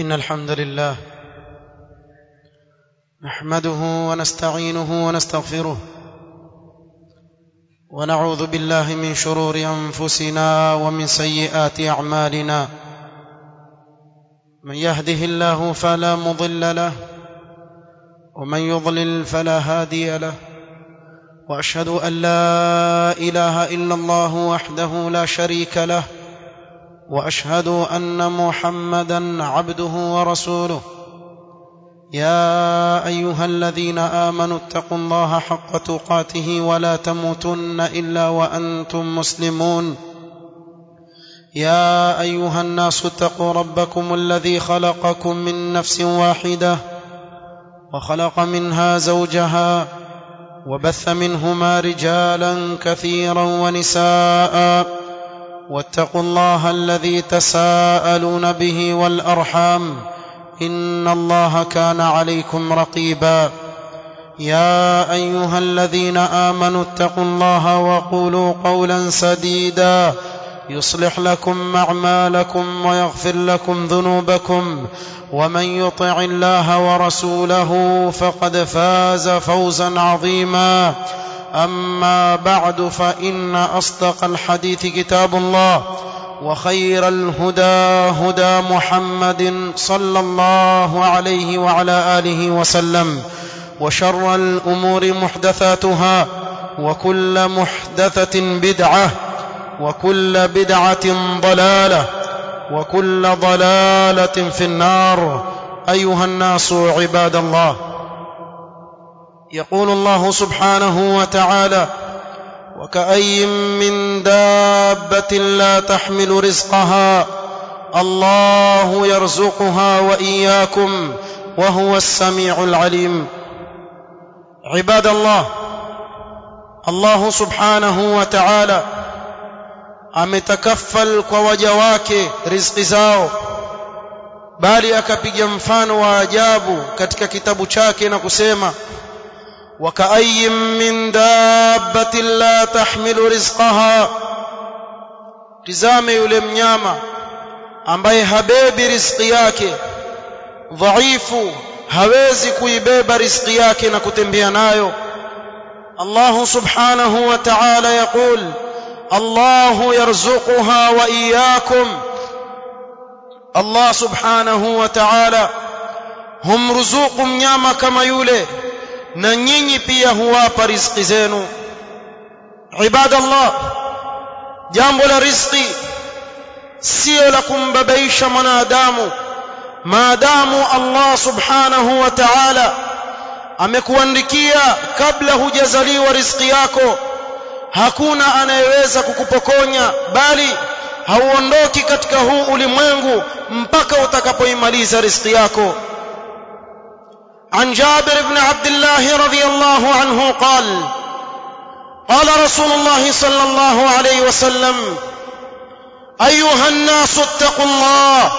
إن الحمد لله نحمده ونستعينه ونستغفره ونعوذ بالله من شرور أنفسنا ومن سيئات أعمالنا من يهده الله فلا مضل له ومن يضلل فلا هادي له واشهد ان لا اله الا الله وحده لا شريك له واشهد ان محمدا عبده ورسوله يا ايها الذين امنوا اتقوا الله حق تقاته ولا تموتن الا وانتم مسلمون يا ايها الناس اتقوا ربكم الذي خلقكم من نفس واحده وخلق منها زوجها وبث منهما رجالا كثيرا ونساء واتقوا الله الذي تساءلون به والارحام ان الله كان عليكم رقيبا يا ايها الذين امنوا اتقوا الله وقولوا قولا سديدا يصلح لكم اعمالكم ويغفر لكم ذنوبكم ومن يطع الله ورسوله فقد فاز فوزا عظيما اما بعد فان اصدق الحديث كتاب الله وخير الهدى هدى محمد صلى الله عليه وعلى اله وسلم وشر الامور محدثاتها وكل محدثه بدعه وكل بدعه ضلاله وكل ضلاله في النار ايها الناس عباد الله يقول الله سبحانه وتعالى وكأي من دابة لا تحمل رزقها الله يرزقها وإياكم وهو السميع العليم عباد الله الله سبحانه وتعالى ametakaffal kwa waja wake riziki zao bali akapiga mfano wa ajabu katika kitabu chake na kusema وكأي من دابة لا تحمل رزقها tizame yule mnyama ambaye habebi riziki yake dhaifu hawezi kuibeba riziki yake na kutembea nayo Allah subhanahu wa ta'ala yaqul Allah yarzuquha wa iyyakum Allah subhanahu wa ta'ala humruzuku mnyama kama yule na nyinyi pia huwapa riziki zenu ibadallah jambo la riziki sio la kumbabaisha mwanadamu maadamu Allah subhanahu wa ta'ala amekuandikia kabla hujazaliwa riziki yako hakuna anayeweza kukupokonya bali hauondoki katika huu ulimwengu mpaka utakapoimaliza riziki yako عن جابر بن عبد الله رضي الله عنه قال قال رسول الله صلى الله عليه وسلم ايها الناس اتقوا الله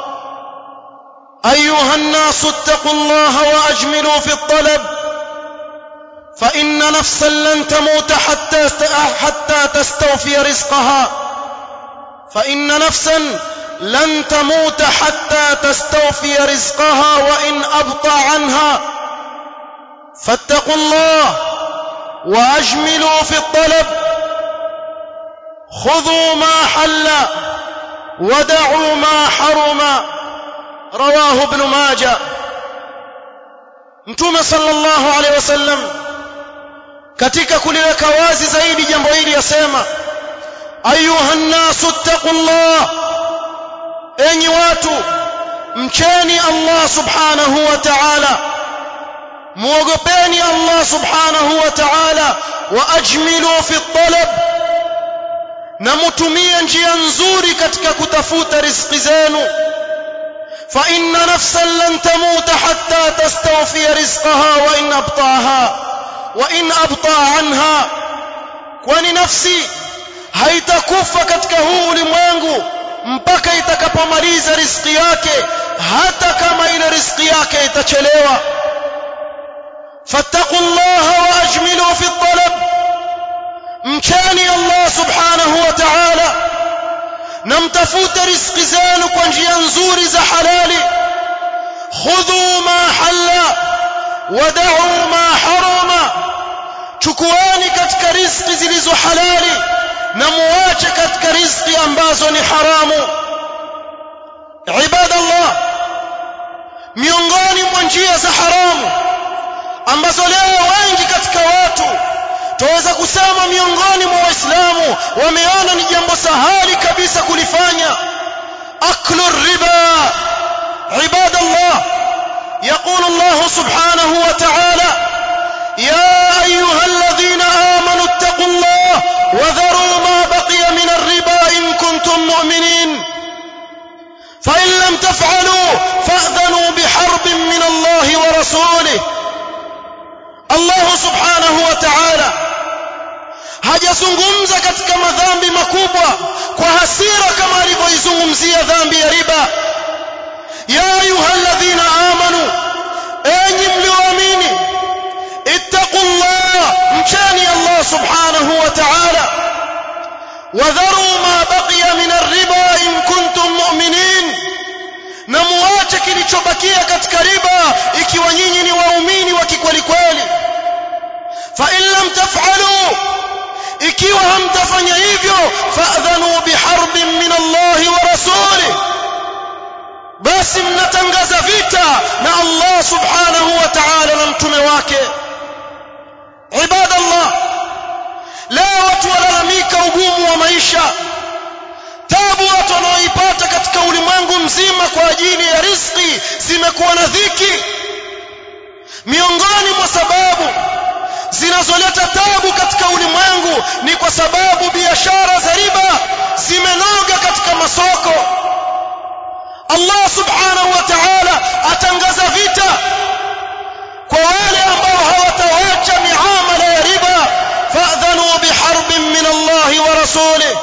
ايها الناس اتقوا الله واجملوا في الطلب فان نفسا لن تموت حتى حتى تستوفي رزقها فان نفسا لن تموت حتى تستوفي رزقها وان ابطا عنها فاتقوا الله واجملوا في الطلب خذوا ما حل ودعوا ما حرم رواه ابن ماجه mtume sallallahu alaihi wasallam katika kuliweka wazi zaidi jambo hili yasema ayuha nnasu ttaqullah enyi watu mcheni Allah subhanahu wa ta'ala muogopeni Allah subhanahu wa ta'ala wa ajmilu fi talab na mutumie njia nzuri katika kutafuta riziki zenu fa inna nafsan lan tamuta hatta tastawfi rizqaha wa in abtaaha wa in abta anha kwani nafsi haitakufa katika huu ulimwengu mpaka itakapomaliza riziki yake hata kama ile riziki yake itachelewa fattaqullaha wa ajmilu fi talab mcheni Allah subhanahu wa ta'ala na mtafute riziki zenu kwa njia nzuri za halali khudhu ma halla wada'u ma harama chukuani katika riziki zilizo halali na muache katika riziki ambazo ni haramu ibadallah miongoni mwa njia za haramu ambazo leo wengi katika watu tuweza kusema miongoni mwa waislamu wameona ni jambo sahali kabisa kulifanya aklu riba ibadallah يقول الله سبحانه وتعالى يا ايها الذين امنوا اتقوا الله وذروا ما بقي من الربا ان كنتم مؤمنين فان لم تفعلوا فاذنوا بحرب من الله ورسوله الله سبحانه وتعالى hajazungumza katika madhambi makubwa kwa hasira kama alivyoizungumzia dhambi ya riba ya ayyuhalladhina amanu enyi mlioamini ittaqullah mcheni Allah subhanahu wa ta'ala wadharu ma baqiya min ar-riba in kuntum mu'minin na muache kilichobakia katika riba ikiwa nyinyi ni waumini wa kikweli kweli fa in lam taf'alu ikiwa hamtafanya hivyo fa'dhanu biharbin min Allah wa rasulih basi mnatangaza vita na Allah subhanahu wa ta'ala na mtume wake ibadallah leo watu walalamika ugumu wa maisha tabu watu wanaoipata katika ulimwengu mzima kwa ajili ya riziki zimekuwa na dhiki miongoni mwa sababu zinazoleta tabu katika ulimwengu ni kwa sababu biashara za riba zimenoga katika masoko Allah subhanahu wa ta'ala atangaza vita kwa wale ambao hawatawacha miamala ya riba fa'dhanu biharbin min Allah wa rasulih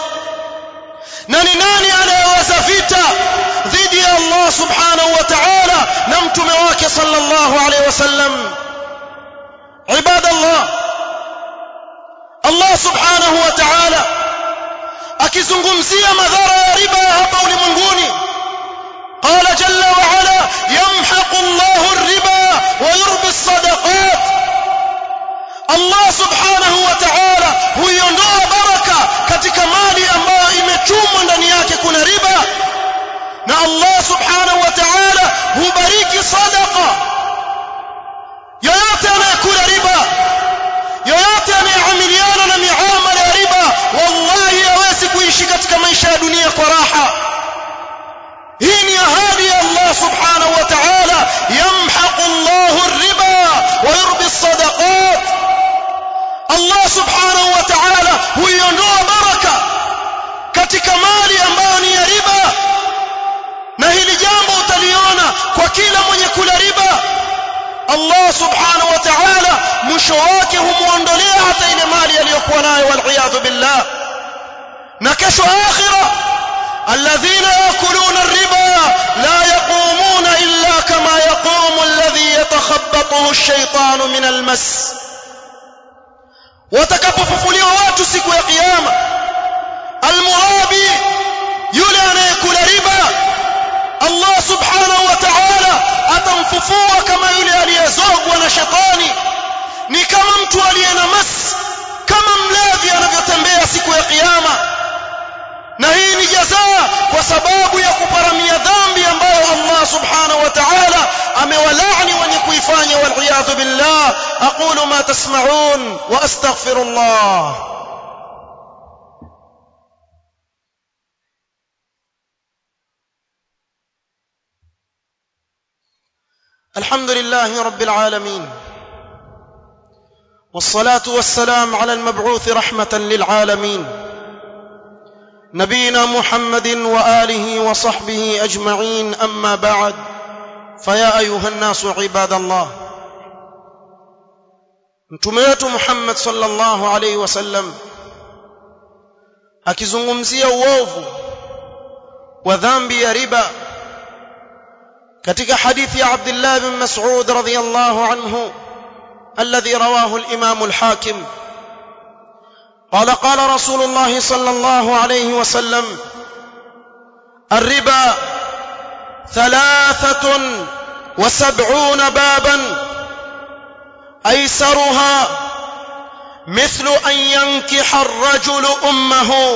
na ni nani anayeweza vita dhidi ya Allah subhanahu wa ta'ala na mtume wake sallallahu alayhi wasallam ibadallah Allah subhanahu wa ta'ala akizungumzia madhara ya riba hapa ulimwenguni قال جل وعلا يمحق الله الربا ويربي الصدقات الله سبحانه وتعالى huiondoa baraka katika mali ambayo imechumwa ndani yake kuna riba na Allah subhanahu wa ta'ala hubariki sadaqa yoyote anayekula riba yoyote anayeamiliana na miamala ya riba wallahi hawezi kuishi katika maisha ya dunia kwa raha hii ni ahadi ya Allah subhanahu wa ta'ala yamhaqu Allahu ar-riba wa yurbi as-sadaqat Allah subhanahu wa ta'ala huiondoa baraka katika mali ambayo ni ya riba na hili jambo utaliona kwa kila mwenye kula riba Allah subhanahu wa ta'ala mwisho wake humuondolea hata ile mali aliyokuwa nayo wal billah na kesho akhirah الذين ياكلون الربا لا يقومون الا كما يقوم الذي يتخبطه الشيطان من المس watakapofufuliwa watu siku ya kiyama almurabi yule anayekula riba Allah subhanahu wa ta'ala atamfufua kama yule aliyezogwa na shetani ni kama mtu aliye na mas kama mlevi anavyotembea siku ya kiyama na hii ni jazaa kwa sababu ya kuparamia dhambi ambayo Allah subhanahu wa ta'ala amewalaani wenye kuifanya wal billah aqulu ma tasma'un wa astaghfirullah الحمد لله رب العالمين والصلاه والسلام على المبعوث رحمه للعالمين نبينا محمد واله وصحبه اجمعين اما بعد فيا ايها الناس عباد الله mtume wetu Muhammad sallallahu alaihi wasallam akizungumzia uovu wa dhambi ya riba katika hadithi ya Abdullah bin Mas'ud radhiyallahu anhu alladhi rawahu al-Imam al-Hakim قال قال رسول الله صلى الله عليه وسلم الربا ثلاثة وسبعون بابا ايسرها مثل ان ينكح الرجل امه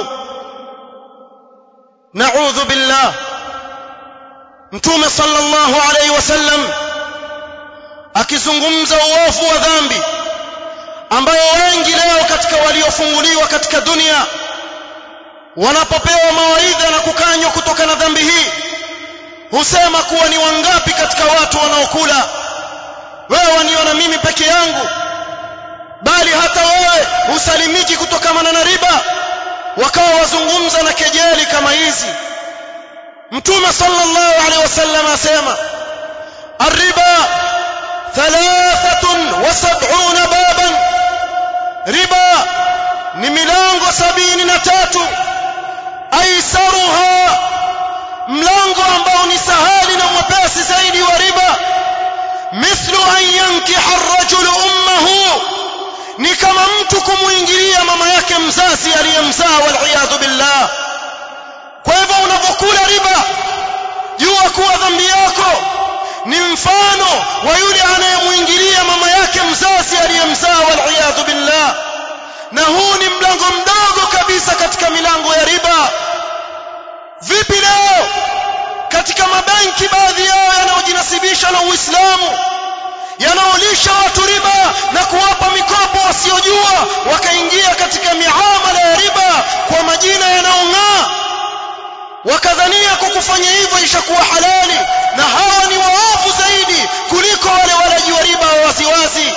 نعوذ بالله mtume sallallahu alaihi wasallam akizungumza uovu wa dhambi ambayo wengi leo katika waliofunguliwa katika dunia wanapopewa mawaidha na kukanywa kutokana na dhambi hii husema kuwa ni wangapi katika watu wanaokula wewe waniona mimi peke yangu bali hata wewe husalimiki kutokana na riba wakawa wazungumza na kejeli kama hizi mtume sallallahu alaihi wasallam asema الربا ثلاثة وسبعون بابا ربا ni milango sabini na tatu aisaruha mlango ambao ni sahali na mwepesi zaidi wa riba mithlu an yankiha arrajulu ummahu ni kama mtu kumuingilia mama yake mzazi aliyemzaa waliyadhu billah kwa hivyo unapokula riba jua kuwa dhambi yako ni mfano wa yule anayemuingilia mama yake mzazi aliyemzaa waliyadhu billah na huu ni mlango mdogo kabisa katika milango ya riba vipi leo katika mabenki baadhi yao yanayojinasibisha na Uislamu yanaolisha watu riba na kuwapa mikopo wasiojua wakaingia katika miamala ya riba kwa majina yanayong'aa wakadhania kwa kufanya hivyo ishakuwa halali na hawa ni waovu zaidi kuliko wale walaji wa riba wa waziwazi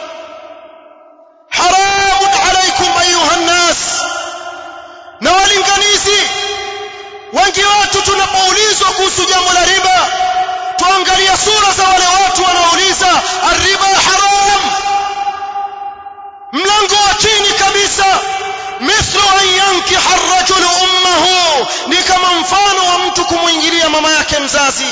haramun alaikum ayuha nnas na walinganizi wengi wetu tunapoulizwa kuhusu jambo la riba tuangalia sura za wale watu wanaouliza arriba haram mlango wa chini kabisa mithlu an yankiha arrajulu ummahu ni kama mfano wa mtu kumwingilia mama yake mzazi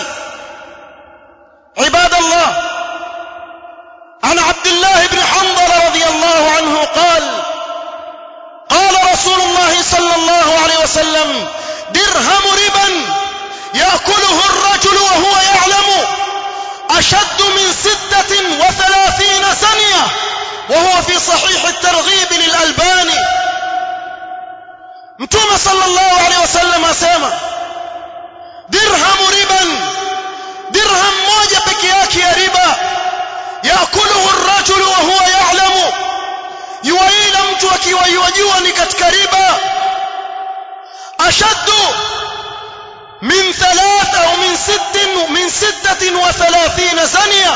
عباد الله عن عبد الله بن حنظل رضي الله عنه قال قال رسول الله صلى الله عليه وسلم درهم ربا يأكله الرجل وهو يعلم أشد من ستة وثلاثين سنية وهو في صحيح الترغيب للألباني متوم صلى الله عليه وسلم أسامة درهم ربا درهم موجة بكياك يا ربا يأكله الرجل وهو يعلم يويل mtu akiwa yajua ni katika riba ashaddu من ثلاثة ومن ست من ستة وثلاثين زانية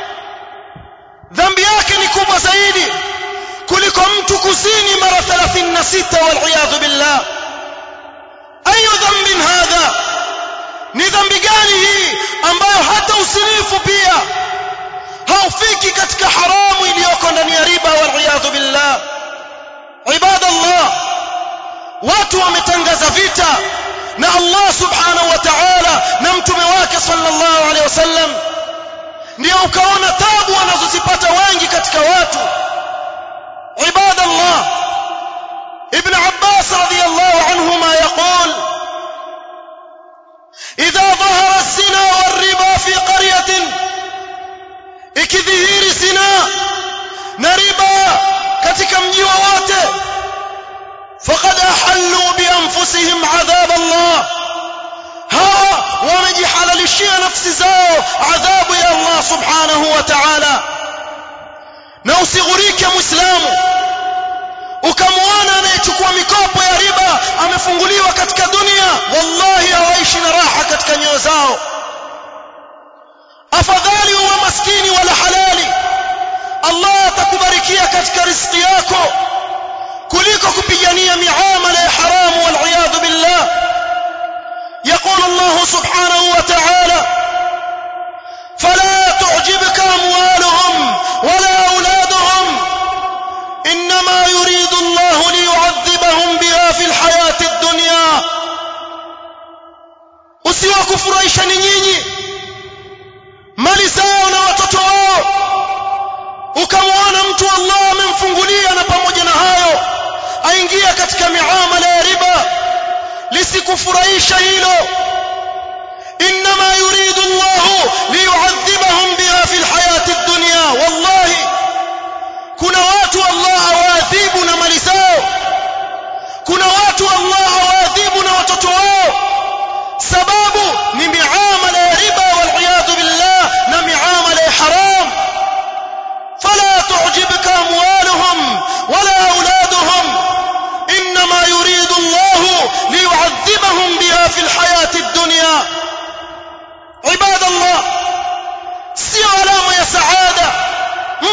ذنب yake ni kubwa zaidi kuliko mtu kuzini mara 36 والعياذ بالله أي ذنب هذا ni dhambi gani hii ambayo hata usinifu pia haufiki katika haramu iliyoko ndani ya riba والعياذ بالله ibadallah watu wametangaza vita na Allah subhanahu wa ta'ala na mtume wake sallallahu alaihi wasallam ndio ukaona tabu wanazozipata wengi katika watu ibadallah ibn Abbas radiyallahu anhuma yaqul idha dhahara az-zina war-riba fi qaryatin ikidhihiri zina na riba katika mji wowote faqad ahallu bi anfusihim adhab Allah hawa wamejihalalishia nafsi zao adhabu ya Allah subhanahu wa ta'ala na usighurike muislamu ukamwona anayechukua mikopo ya riba amefunguliwa katika dunia wallahi hawaishi na raha katika nyoyo zao afadhali uwe maskini wala halali Allah atakubarikia katika riziki yako kuliko kupigania miamala ya haramu wal billah يقول الله سبحانه وتعالى فلا تعجبك أموالهم ولا أولادهم إنما يريد الله ليعذبهم بها في الحياة الدنيا usiwakufurahisha ni nyinyi mali zao na watoto wao ukamwona mtu Allah amemfungulia na pamoja na hayo aingia katika miamala ya riba lisikufurahisha hilo inma yuridu Allah liyu'adhiba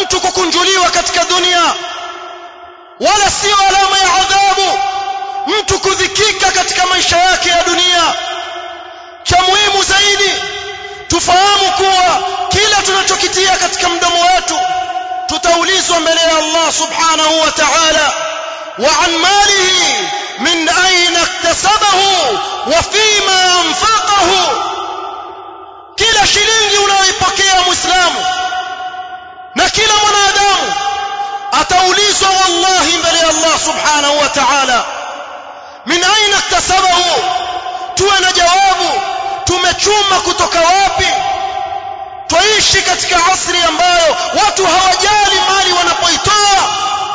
mtu kukunjuliwa katika dunia wala sio alama ya adhabu mtu kudhikika katika maisha yake ya dunia cha muhimu zaidi tufahamu kuwa kila tunachokitia katika mdomo wetu tutaulizwa mbele ya Allah subhanahu wa ta'ala wa an malihi min aina iktasabahu wa fima anfaqahu kila shilingi unayoipokea muislamu na kila mwanadamu ataulizwa wallahi mbele ya Allah subhanahu wa ta'ala min aina iktasabahu tuwe na jawabu tumechuma kutoka wapi twaishi katika asri ambayo watu hawajali mali wanapoitoa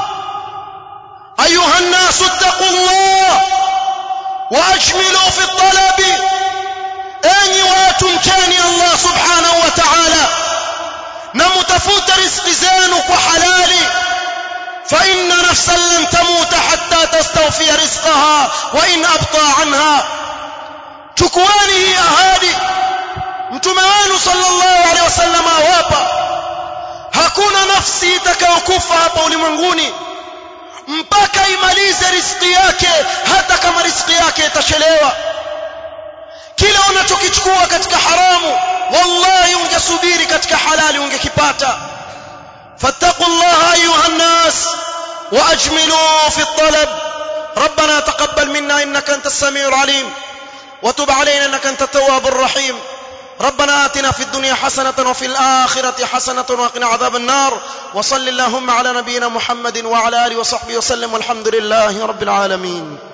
ayuha nnasu ttaqullah waajmilu fi talabi enyi watu mcheni allah subhanahu wa ta'ala na mutafute riziki zenu kwa halali فإن نفسا لن تموت حتى تستوفي رزقها وإن أبطى عنها chukueni hii ahadi mtume wenu sallallahu alaihi wasallam awapa hakuna nafsi itakayokufa hapa ulimwenguni mpaka imalize riziki yake hata kama riziki yake itachelewa kila unachokichukua katika haramu wallahi ungesubiri katika halali ungekipata fattaqullaha ayuha nnas واجملوا في الطلب ربنا تقبل منا انك انت السميع العليم وتب علينا انك انت التواب الرحيم ربنا آتنا في الدنيا حسنة وفي الآخرة حسنة وقنا عذاب النار وصل اللهم على نبينا محمد وعلى آله وصحبه وسلم والحمد لله رب العالمين